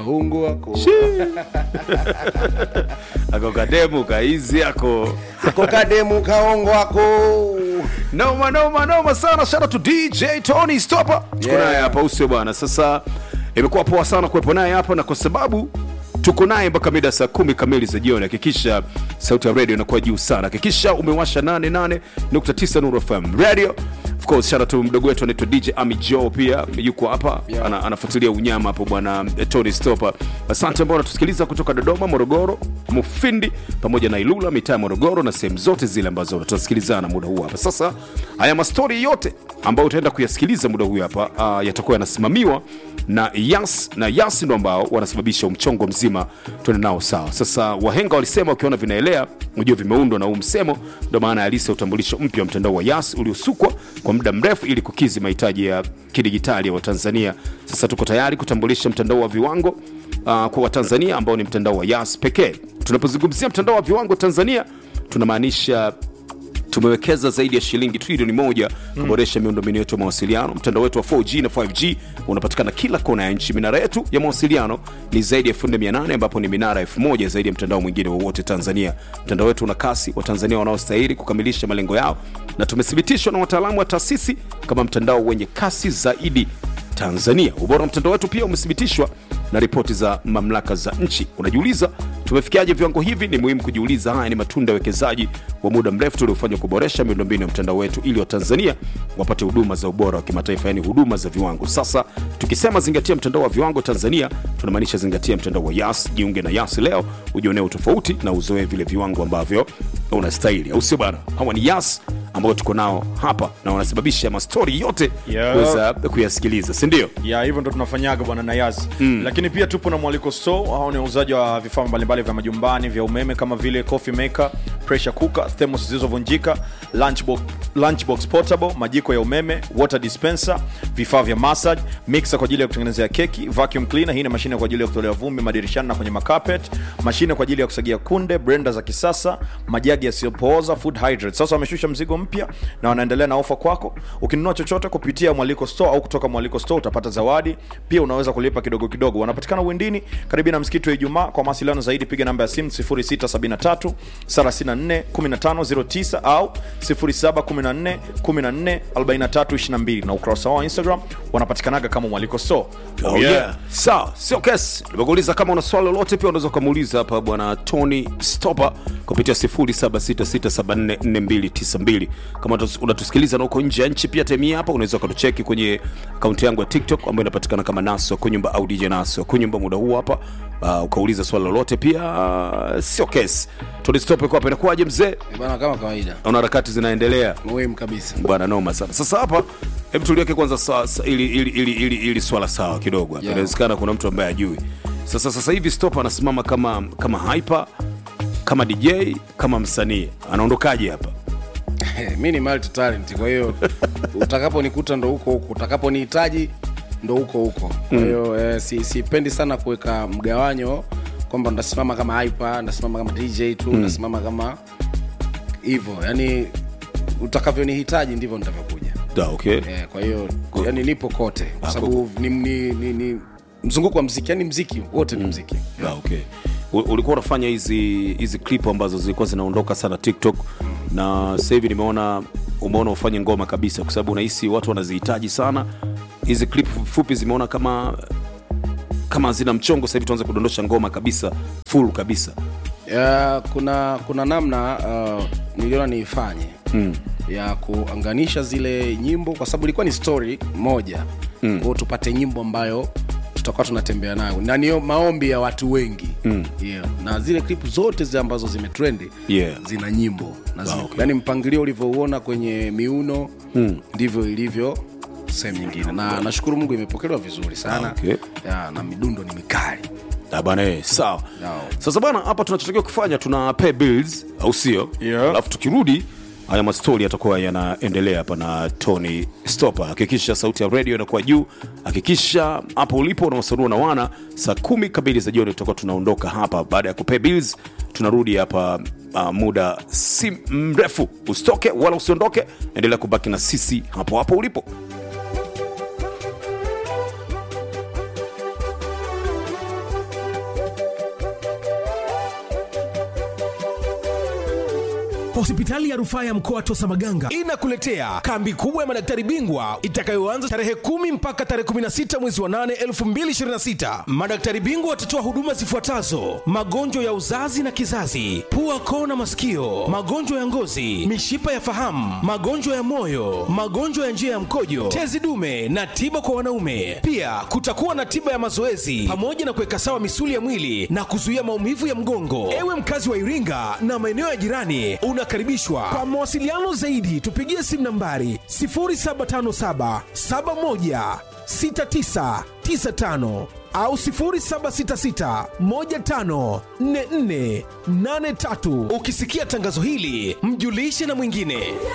kahungu wako ako kademu kaizi ako ako kademu kaongo wako noma noma noma sana shout out to dj tony stopper tuko Yeah. naye hapa usio bwana sasa imekuwa poa sana kuwepo naye hapa na kwa sababu tuko naye mpaka mida saa kumi kamili za jioni hakikisha sauti ya radio inakuwa juu sana hakikisha umewasha 88.9 nuru fm radio of course shout out to mdogo wetu anaitwa dj ami joe pia yuko hapa Yeah. ana, anafuatilia unyama hapo bwana eh, tony stopper asante ambao wanatusikiliza kutoka dodoma morogoro mufindi pamoja na ilula mitaa ya morogoro na sehemu zote zile ambazo tunatusikilizana muda huu hapa sasa haya mastori yote ambayo utaenda kuyasikiliza muda huu hapa uh, yatakuwa yanasimamiwa na yas na yas ndo ambao wanasababisha umchongo mzima tuende nao sawa sasa wahenga walisema ukiona vinaelea ujue vimeundwa na huu msemo ndo maana halisi ya utambulisho mpya wa mtandao wa yas uliosukwa kwa muda mrefu ili kukizi mahitaji ya kidigitali ya watanzania sasa tuko tayari kutambulisha mtandao wa viwango uh, kwa watanzania ambao ni mtandao wa yas pekee tunapozungumzia mtandao wa viwango tanzania tunamaanisha tumewekeza zaidi ya shilingi trilioni moja kuboresha miundombinu yetu ya mawasiliano mtandao wetu wa 4g na 5g unapatikana kila kona ya nchi minara yetu ya mawasiliano ni zaidi ya 4800 ambapo ni minara 1000 zaidi ya mtandao mwingine wowote tanzania mtandao wetu una kasi watanzania wanaostahili kukamilisha malengo yao na tumethibitishwa na wataalamu wa taasisi kama mtandao wenye kasi zaidi tanzania ubora wa mtandao wetu pia umethibitishwa na ripoti za mamlaka za nchi unajiuliza tumefikiaje viwango hivi ni muhimu kujiuliza haya ni matunda ya uwekezaji wa muda mrefu tuliofanya kuboresha miundombinu ya mtandao wetu ili watanzania wapate huduma za ubora wa kimataifa yani huduma za viwango sasa tukisema zingatia mtandao wa viwango tanzania tunamaanisha zingatia mtandao wa yas jiunge na yas leo ujionee utofauti na uzoee vile viwango ambavyo unastahili au sio bana hawa ni yas ambao tuko nao hapa na wanasababisha mastori yote Yeah. kuweza kuyasikiliza sindio ya hivyo ndo tunafanyaga bwana nayazi mm. lakini pia tupo na mwaliko store hao ni wauzaji wa vifaa mbalimbali vya majumbani vya umeme kama vile coffee maker pressure cooker thermos zilizovunjika lunchbox, lunchbox portable majiko ya umeme water dispenser vifaa vya massage mixer kwa ajili ya kutengenezea keki vacuum cleaner hii ni mashine kwa ajili ya kutolea vumbi madirishani na kwenye makapet mashine kwa ajili ya kusagia kunde blender za kisasa majagi yasiyopooza food hydrate sasa wameshusha mzigo mpya na wanaendelea na ofa kwako ukinunua chochote kupitia mwaliko store au kutoka mwaliko store utapata zawadi pia unaweza kulipa kidogo kidogo wanapatikana windini karibu na msikiti wa ijumaa kwa mawasiliano zaidi piga namba ya simu 0673 34 1509 au 0714 14 4322 na ukurasa wao wa instagram wanapatikanaga kama mwaliko store Oh, yeah. sawa sio kesi nimekuuliza kama una swali lolote pia unaweza ukamuuliza hapa bwana tony stopper kupitia 0766744292 kama unatus- unatusikiliza na uko nje ya nchi pia temia hapa unaweza ukatucheki kwenye akaunti yangu ya tiktok ambayo inapatikana kama naso kunyumba au dj naso kunyumba muda huu hapa uh, ukauliza swali lolote pia uh, sio kesi tony stopper kwa hapa inakuwaje mzee Eh, bana kama kawaida naona harakati zinaendelea muhimu kabisa bwana noma sana sasa hapa hebu tuliweke kwanza sa, sa, ili, ili, ili, ili, ili swala sawa kidogo hapa Yeah. inawezekana kuna mtu ambaye ajui sasa sasa hivi stop anasimama kama kama hyper kama dj kama msanii anaondokaje hapa mi ni multi talent kwa hiyo utakaponikuta ndo huko huko utakaponihitaji ndo huko huko kwa hiyo eh, si- sipendi sana kuweka mgawanyo kwamba ndasimama kama hyper ndasimama kama dj tu ndasimama kama hivyo yani utakavyonihitaji ndivyo nitavyokuja da, okay eh, kwa hiyo yani nipo kote kwa sababu ni, ni, ni, ni mzunguko wa mziki yani mziki wote ni mziki da, okay U- ulikuwa unafanya hizi hizi clip ambazo zilikuwa zinaondoka sana tiktok na sasa hivi nimeona umeona ufanye ngoma kabisa kwa sababu unahisi watu wanazihitaji sana hizi clip fupi zimeona kama kama zina mchongo sasa hivi tuanze kudondosha ngoma kabisa full kabisa ya, kuna kuna namna uh, niliona niifanye mm. ya kuanganisha zile nyimbo kwa sababu ilikuwa ni story moja mm. kwao tupate nyimbo ambayo tutakuwa tunatembea nayo na niyo maombi ya watu wengi mm. yeah. na zile clip zote zile ambazo zimetrendi Yeah. zina nyimbo na zile, Ah, okay. yani mpangilio ulivyouona kwenye miuno mm. ndivyo ilivyo sehemu nyingine na nashukuru mungu imepokelewa vizuri sana Ah, okay. ya, na midundo ni mikali Ah, bana eh, sawa Sawa. sasa bana hapa tunachotakiwa kufanya tuna pay bills au sio Yeah. alafu tukirudi haya mastori yatakuwa yanaendelea hapa na tony stopper hakikisha sauti ya radio inakuwa juu hakikisha hapo ulipo unawasanua na wana saa kumi kamili za jioni tutakuwa tunaondoka hapa baada ya kupay bills tunarudi hapa uh, muda si mrefu usitoke wala usiondoke endelea kubaki na sisi hapo hapo ulipo Hospitali ya rufaa ya mkoa Tosa Maganga inakuletea kambi kubwa ya madaktari bingwa itakayoanza tarehe kumi mpaka tarehe 16 mwezi wa 8 2026. Madaktari bingwa watatoa huduma zifuatazo: magonjwa ya uzazi na kizazi, pua, koo na masikio, magonjwa ya ngozi, mishipa ya fahamu, magonjwa ya moyo, magonjwa ya njia ya mkojo, tezi dume na tiba kwa wanaume. Pia kutakuwa na tiba ya mazoezi pamoja na kuweka sawa misuli ya mwili na kuzuia maumivu ya mgongo. Ewe mkazi wa Iringa na maeneo ya jirani, unakaribishwa. Kwa mawasiliano zaidi, tupigie simu nambari 0757 71 6995 au 0766 15 44 83. Ukisikia tangazo hili, mjulishe na mwingine.